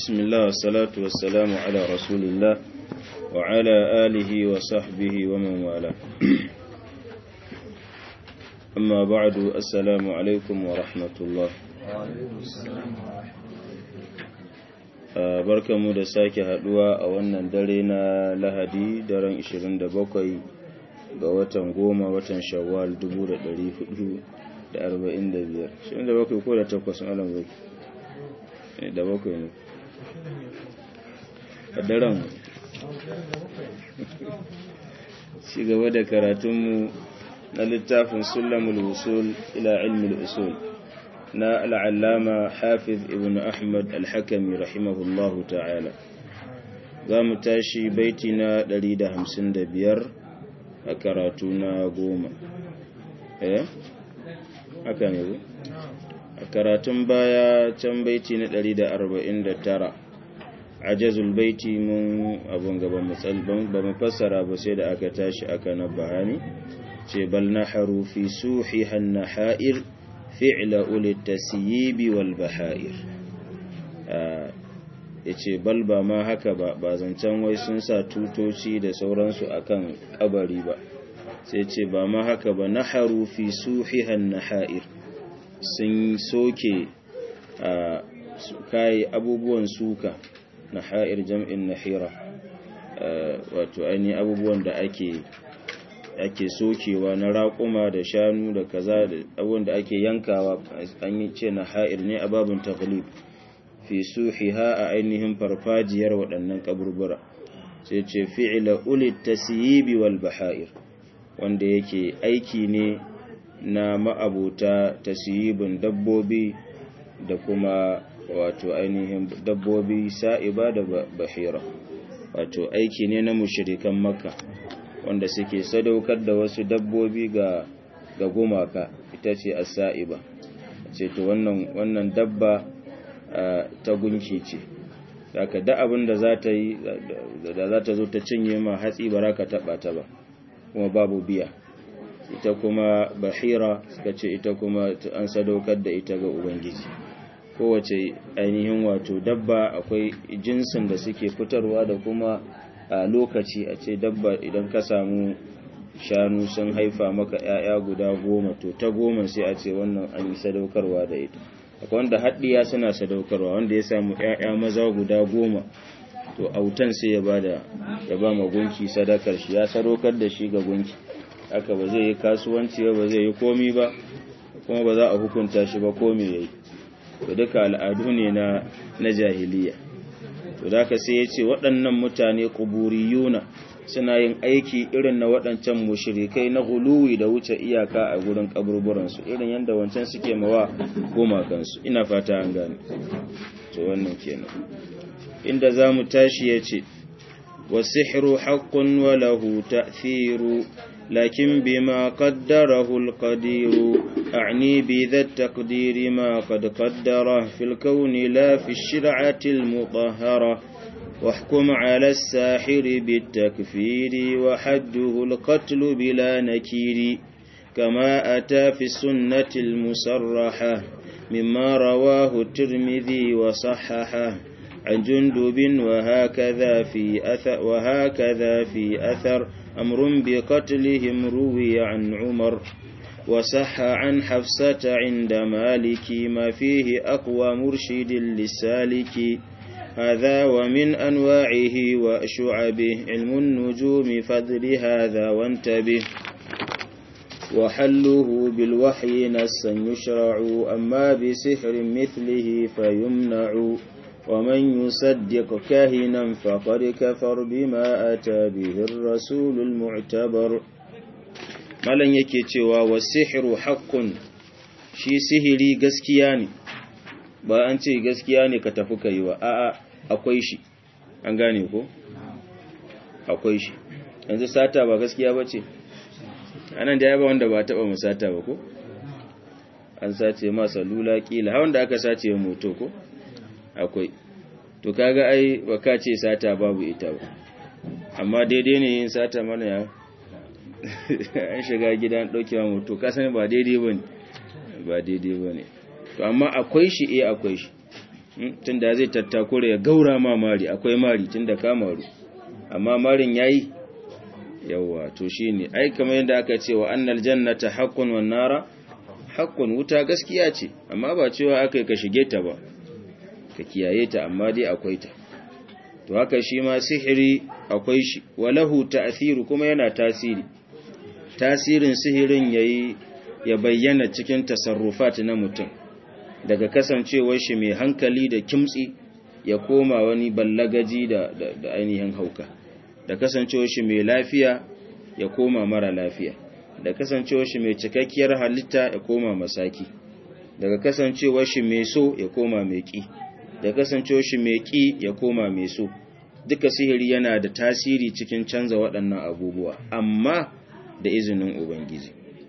بسم الله والصلاة والسلام على رسول الله وعلى آله وصحبه ومن والاه أما بعد السلام عليكم ورحمة الله barkamu da sake haduwa a wannan dare na lahadi daren 27 ga watan goma watan shawwal 1445 27 ko da takwas alam zai da bakwai ne a daren ci gaba da karatunmu na littafin sulamul usul ila ilmul usul na al'allama hafiz ibn ahmad al-hakami rahimahullahu ta'ala za mu tashi baiti na 155 a karatu na goma eh haka ne a karatun baya can baiti na 149 ajazul baiti mun abun gaban ba mu fassara ba sai da aka tashi aka na bahani ce bal na harufi suhi hanna ha'ir fi'la ulit tasyibi wal bahair ya ce bal ba ma haka ba ba zancen wai sun sa tutoci da sauransu akan kabari ba sai ce ba ma haka ba na harufi suhihan naha'ir sun soke a kayi abubuwan suka naha'ir jam'in nahira wato ainihin abubuwan da ake ake sokewa na raƙuma da shanu da kaza da abubuwan da ake yankawa an yi ce naha'ir ne a babin taghlib fi suhiha a ainihin farfajiyar waɗannan kaburbura sai ce fi'ila ulit tasyibi wal bahair wanda yake aiki ne na ma'abuta tasyibin dabbobi da kuma wato ainihin dabbobi sa'iba da bahira wato aiki ne na mushrikan makka wanda suke sadaukar da wasu dabbobi ga ga gumaka ita ce as-sa'iba ce to wannan wannan dabba ta gunki ce saka da abin da za ta yi da za ta zo ta cinye ma hatsi ba ka taba ta ba kuma babu biya ita kuma bahira suka ce ita kuma an sadaukar da ita ga ubangiji kowace ainihin wato dabba akwai jinsin da suke fitarwa da kuma a lokaci a ce dabba idan ka samu shanu sun haifa maka 'ya'ya guda goma to ta goma sai a ce wannan an yi sadaukarwa da ita akwai wanda haɗiya suna sadaukarwa wanda ya samu ‘ya'ya maza guda goma to autan sai ya bada ya ba ma gunki sadakar shi ya sadaukar da shi ga gunki haka ba zai yi kasuwanci ba zai yi komi ba kuma ba za a hukunta shi ba komi ya yi to duka al'adu ne na na jahiliya to da ka sai ya ce waɗannan mutane kuburiyuna suna yin aiki irin na waɗancan mushrikai na guluwi da wuce iyaka a gurin kaburburansu irin yadda wancan suke mawa gumakansu ina fata an gane to wannan kenan inda za mu tashi ya ce wasihru haqqun wa lahu ta'thiru lakin bima qaddarahu al-qadiru a'ni bi dha at-taqdiri ma qad qaddara fil kawni la fi ash-shir'ati al-mutahhara واحكم على الساحر بالتكفير وحده القتل بلا نكير كما أتى في السنة المصرحة مما رواه الترمذي وصححه عن جندب وهكذا في أثر وهكذا في أثر أمر بقتلهم روي عن عمر وصح عن حفصة عند مالك ما فيه أقوى مرشد للسالك هذا ومن أنواعه وشعبه علم النجوم فذر هذا وانتبه وحله بالوحي نسا يشرع أما بسحر مثله فيمنع ومن يصدق كاهنا فقد كفر بما أتى به الرسول المعتبر malan yake cewa wasihiru haqqun shi sihiri gaskiya ne ba an ce gaskiya ne ka tafi kai ba a'a akwai shi an gane ko akwai shi yanzu sata ba gaskiya ba ce anan da ya ba wanda ba taba mu sata ba ko an sace ma salula kila ha wanda aka sace moto ko akwai to kaga ai ba ka ce sata babu ita ba amma daidai ne yin sata mana ya an shiga gidan daukewa moto ka sani ba daidai bane ba daidai bane to amma akwai shi eh akwai shi tunda zai tattakura ya gaura ma mari akwai mari tunda ka maru amma marin yayi yawa to shine ai kamar yadda aka ce wa annal jannata haqqun wan nara haqqun wuta gaskiya ce amma ba cewa akai ka shige ta ba ka kiyaye ta amma dai akwai ta to haka shi ma sihiri akwai shi walahu ta'thiru kuma yana tasiri tasirin sihirin yayi ya bayyana cikin tasarrufat na mutum daga kasancewar shi mai hankali da kimtsi ya koma wani ballagaji da, da, da ainihin hauka da kasancewar shi mai lafiya ya koma mara lafiya da kasancewar shi mai cikakkiyar halitta ya koma masaki daga kasancewar shi mai so ya koma mai ki da kasancewar shi mai ki ya koma mai so duka sihiri yana da tasiri cikin canza waɗannan abubuwa amma da izinin ubangiji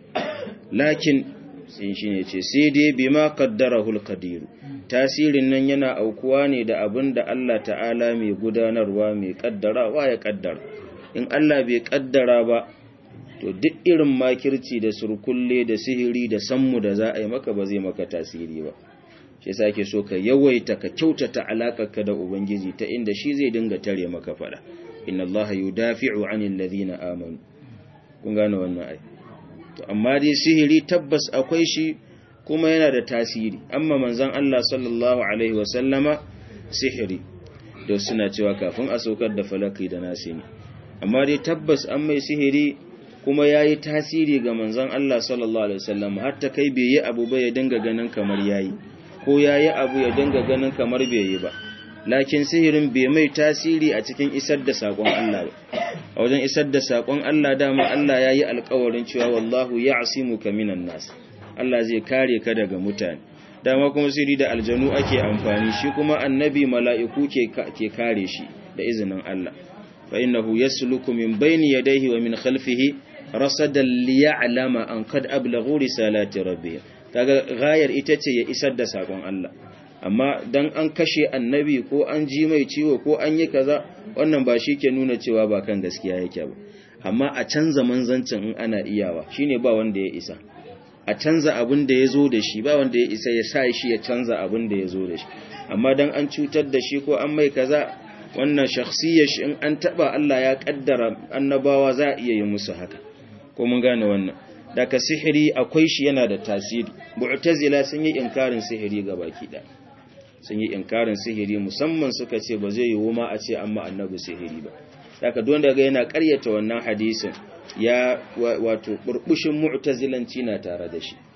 lakin sai shi ne ce sai dai bima qaddarahul qadir tasirin nan yana aukuwa ne da abin da Allah ta'ala mai gudanarwa mai kaddarawa ya kaddara in Allah bai kaddara ba to duk irin makirci da surkulle da sihiri da sammu da za a yi maka ba zai maka tasiri ba shi yasa ake so ka yawaita ka kyautata alakarka da ubangiji ta inda shi zai dinga tare maka fada inna allaha yudafi'u 'anil ladhina amanu kun gane wannan ai to amma dai sihiri tabbas akwai shi kuma yana da tasiri amma manzon Allah sallallahu alaihi wasallama sihiri da suna cewa kafin a saukar da falaki da nasi ne amma dai tabbas an mai sihiri kuma yayi tasiri ga manzon Allah sallallahu alaihi wasallam har ta kai bai yi abu ba ya dinga ganin kamar yayi ko yayi abu ya dinga ganin kamar bai yi ba lakin sihirin bai mai tasiri a cikin isar da sakon Allah ba a wajen isar da sakon Allah dama Allah yayi alƙawarin cewa wallahu ya'simuka minan nas Allah zai kare ka daga mutane dama kuma sirri da aljanu ake amfani shi kuma annabi mala'iku ke ke kare shi da izinin Allah fa innahu yasluku min bayni yadayhi wa min khalfihi rasadan liya'lama an qad ablaghu risalati rabbih kaga gayar ita ce ya isar da sakon Allah amma dan an kashe annabi ko an ji mai ciwo ko an yi kaza wannan ba shi ke nuna cewa ba kan gaskiya yake ba amma a canza manzancin in ana iyawa shine ba wanda ya isa a canza abin da ya zo da shi ba wanda ya isa ya sa shi ya canza abin da ya zo da shi amma dan an cutar da shi ko an mai kaza wannan shakhsiyar shi in an taba Allah ya kaddara annabawa za a iya yi musu haka ko mun gane wannan daga sihiri akwai shi yana da tasiri mu'tazila sun yi inkarin sihiri ga baki da sun yi inkarin sihiri musamman suka ce ba zai yiwu ma a ce amma annabi sihiri ba daga don daga yana karyata wannan hadisin ya wato burbushin mu'tazilanci na tare da shi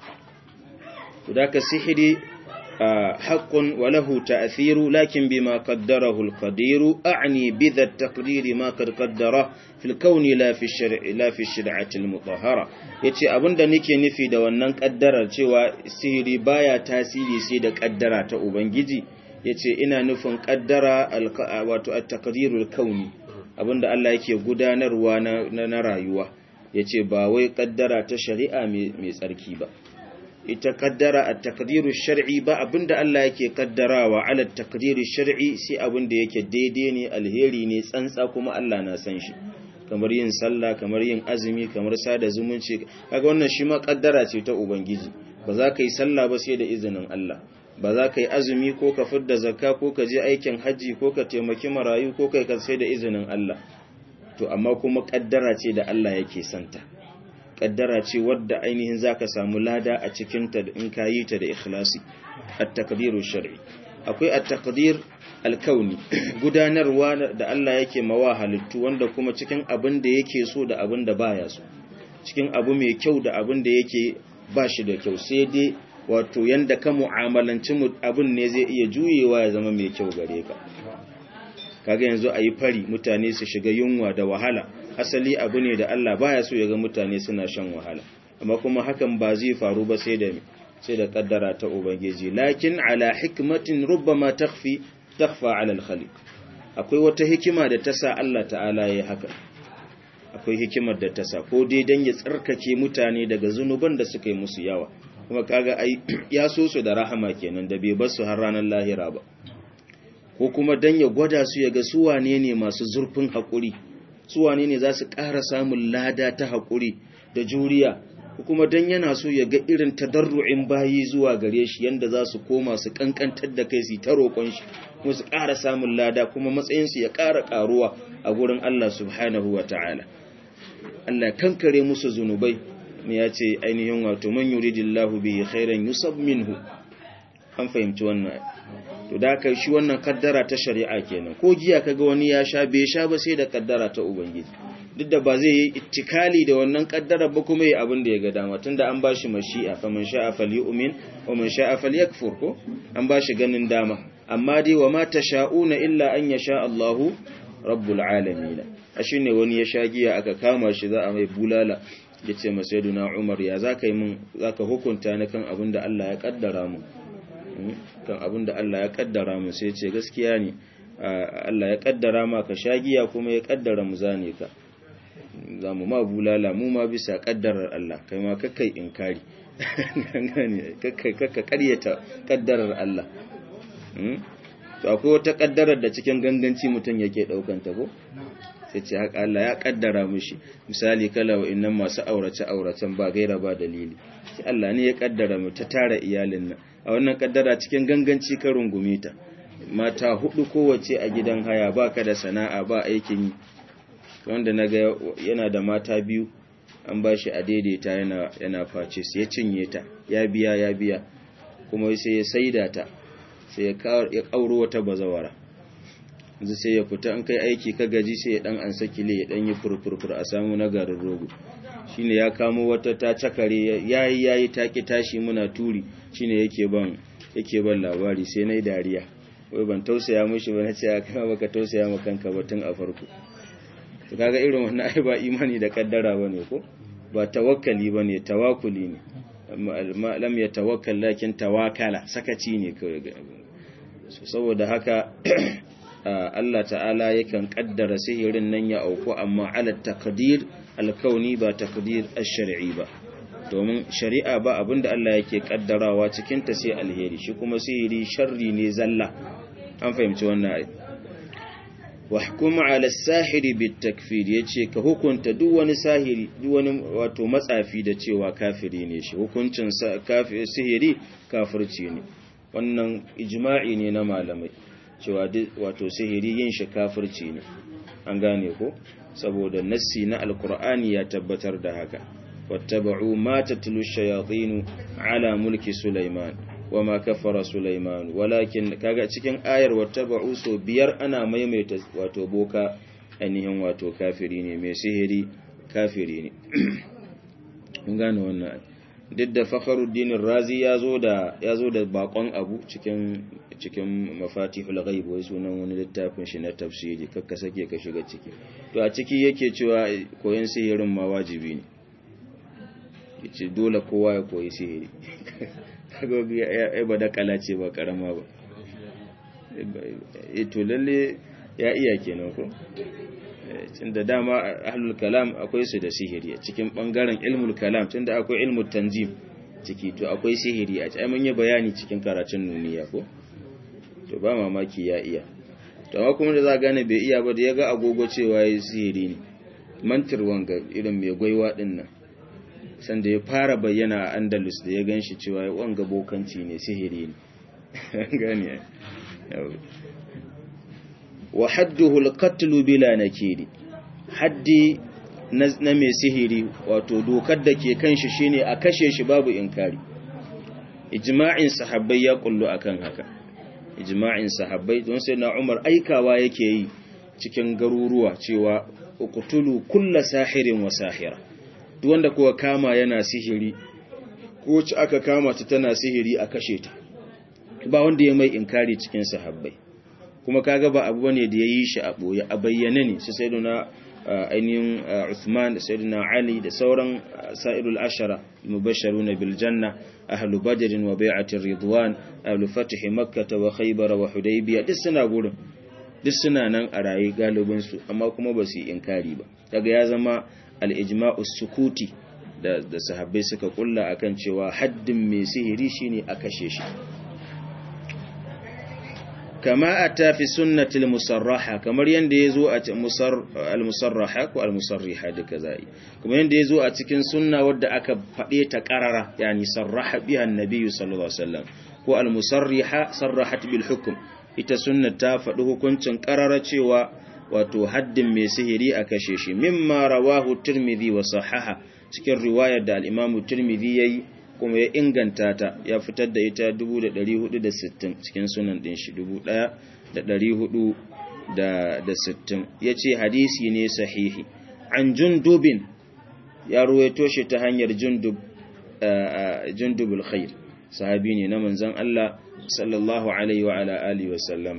to daga sihiri haqqun wa lahu ta'thiru lakin bima qaddarahu al-qadir a'ni bi dha at-taqdir ma qad qaddara fil kauni la fi shar'i la fi shari'ati al-mutahhara yace abinda nake nufi da wannan kaddarar cewa sihiri baya tasiri sai da kaddara ta ubangiji yace ina nufin kaddara wato at-taqdirul kauni abinda Allah yake gudanarwa na na rayuwa yace ba wai kaddara ta shari'a mai tsarki ba ita kaddara at-taqdiru shar'i ba abinda Allah yake kaddarawa ala at-taqdiru shar'i sai abinda yake daidai ne alheri ne tsantsa kuma Allah na san shi kamar yin sallah kamar yin azumi kamar sada zumunci kaga wannan shi ma kaddara ce ta ubangiji ba za ka yi sallah ba sai da izinin Allah ba za ka yi azumi ko ka fidda zakka ko ka je aikin haji ko ka taimaki marayu ko kai ka sai da izinin Allah to amma kuma kaddara ce da Allah yake santa kaddara ce wadda ainihin zaka samu lada a cikin ta in ka yi ta da ikhlasi at-taqdiru shar'i akwai at-taqdir alkauni gudanarwa da Allah yake mawa halittu wanda kuma cikin abin da yake so da abin da baya so cikin abu mai kyau da abin da yake ba shi da kyau sai dai wato yanda ka mu'amalanci abin ne zai iya juyewa ya zama mai kyau gare ka kaga yanzu a yi fari mutane su shiga yunwa da wahala asali abu ne da Allah baya so ya ga mutane suna shan wahala amma kuma hakan ba zai faru ba sai da sai da kaddara ta ubangiji lakin ala hikmatin rubbama takhfi takhfa ala al-khaliq akwai wata hikima da ta sa Allah ta'ala yayi haka akwai hikimar da ta sa ko dai dan ya tsarkake mutane daga zunuban da suka yi musu yawa kuma kaga ai ya so su da rahama kenan da bai bar su har ranar lahira ba ko kuma dan ya gwada su ya ga su wane ne masu zurfin hakuri su wane ne za su ƙara samun lada ta hakuri da juriya ko kuma dan yana so ya ga irin tadarru'in bayi zuwa gare shi yanda za su koma su kankantar da kai su ta roƙon shi kuma su ƙara samun lada kuma matsayin su ya ƙara ƙaruwa a gurin Allah subhanahu wata'ala Allah kankare musu zunubai ne ya ce ainihin wato man yuridillahu bihi khairan yusab minhu an fahimci wannan to da kai shi wannan kaddara ta shari'a kenan ko giya kaga wani ya sha bai sha ba sai da kaddara ta ubangiji duk da ba zai yi ittikali da wannan kaddara ba kuma yi abin da ya ga dama tunda an bashi mashi'a fa man sha'a falyu'min wa man sha'a falyakfur ko an bashi ganin dama amma dai wa ma tasha'una illa an yasha Allahu rabbul alamin ne wani ya sha giya aka kama shi za a mai bulala yace masaiduna Umar ya zaka yi mun zaka hukunta ni kan abin da Allah ya kaddara mu kan abin da Allah ya kaddara mu sai ce gaskiya ne Allah ya kaddara ma ka shagiya kuma ya kaddara mu zane ka za mu ma bulala mu ma bisa kaddarar Allah kai ma kakkai inkari kakkai kakka karyata kaddarar Allah to akwai wata kaddarar da cikin ganganci mutum yake daukan ta ko sai ce haka Allah ya kaddara mishi misali kala wa innan masu aurace auracen ba gaira ba dalili sai Allah ne ya kaddara mu ta tara iyalin nan a wannan kaddara cikin ganganci ka rungume ta mata hudu kowace a gidan haya baka da sana'a ba aikin yi wanda naga yana da mata biyu an ba shi a daidaita yana yana face sai ya cinye ta ya biya ya biya kuma sai ya saida ta sai ya kauro wata bazawara yanzu sai ya fita an kai aiki ka gaji sai ya dan ansa kile ya dan yi furfurfur a samu na garin rogo shine ya kamo wata ta cakare yayi yayi taki tashi muna turi shine yake ban yake ban labari sai nayi dariya wai ban tausaya mishi ba nace aka baka tausaya ma kanka ba tun a farko to kaga irin wannan ai ba imani da kaddara bane ko ba tawakkali bane tawakkuli ne amma lam yatawakkal lakin tawakala sakaci ne kawai so saboda haka Allah ta'ala yakan kaddara sihirin nan ya auku amma ala taqdir alkauni ba taqdir ash-shar'i ba domin shari'a ba abinda Allah yake kaddarawa cikin ta sai alheri shi kuma sihiri sharri ne zalla an fahimci wannan ai wahkum ala as-sahiri bit-takfir yace ka hukunta duk wani sahiri duk wani wato matsafi da cewa kafiri ne shi hukuncin kafiri sihiri kafirci ne wannan ijma'i ne na malamai cewa wato sihiri yin shi kafirci ne an gane ko saboda nassi na alkur'ani ya tabbatar da haka wattaba'u ma tatlu shayatin ala mulki sulaiman wama kafara sulaiman walakin kaga cikin ayar wattaba'u so biyar ana maimaita wato boka ainihin wato kafiri ne mai sihiri kafiri ne mun gane wannan duk da fakharuddin razi ya zo da ya zo da bakon abu cikin cikin mafatihul ghaib wai sunan wani littafin shi na tafsiri kakka sake ka shiga ciki to a ciki yake cewa koyon sihirin ma wajibi ne yace dole kowa ya koyi sihiri kaga ya bada kala ce ba karama ba eh to lalle ya iya kenan ko tunda dama ahlul kalam akwai su da sihiri cikin bangaren ilmul kalam tunda akwai ilmul tanzim ciki to akwai sihiri a cikin mun yi bayani cikin karatun nuniya ko to ba mamaki ya iya to amma kuma da za gane bai iya ba da ya ga agogo cewa ya sihiri ne mantir wanga irin mai gwaiwa din nan sanda ya fara bayyana a andalus da ya ganshi cewa ya wanga bokanci ne sihiri ne gane wa hadduhu al-qatl bila nakiri haddi na mai sihiri wato dokar da ke kan shi shine a kashe shi babu inkari ijma'in sahabbai ya kullu akan haka ijma'in sahabbai don sai na Umar aikawa yake yi cikin garuruwa cewa uqtulu kulla sahirin wa sahira duk wanda kowa kama yana sihiri ko ci aka kama ta tana sihiri a kashe ta ba wanda ya mai inkari cikin sahabbai kuma kaga ba abu bane da yayi shi a boye a bayyane ne sai sayyiduna ainihin Uthman da sayyiduna Ali da sauran sa'irul ashara mubashsharuna bil janna ahlu badr wa bai'atir ridwan ahlu fath makkah wa khaybar wa hudaybiyah duk suna gurin duk suna nan a raye galibin su amma kuma ba su yi inkari ba daga ya zama al-ijma'u sukuti da da sahabbai suka kulla akan cewa haddin mai sihiri shine a kashe shi kama ata fi sunnatil musarraha kamar yanda yazo a al musarraha ko al musarriha duka zai kamar yanda yazo a cikin sunna wadda aka fade ta qarara yani sarraha biha annabi sallallahu alaihi wasallam ko al musarriha sarrahat bil hukm ita sunna ta faɗi hukuncin qarara cewa wato haddin mai sihiri a kashe shi mimma rawahu tirmidhi wa sahaha cikin riwayar da al-imamu tirmidhi yayi kuma ya inganta ta ya fitar da ita 1460 cikin sunan din shi 1460 yace hadisi ne sahihi an jundubin ya ruwaito shi ta hanyar jundub jundubul khair sahabi ne na manzon Allah sallallahu alaihi wa ala alihi wa sallam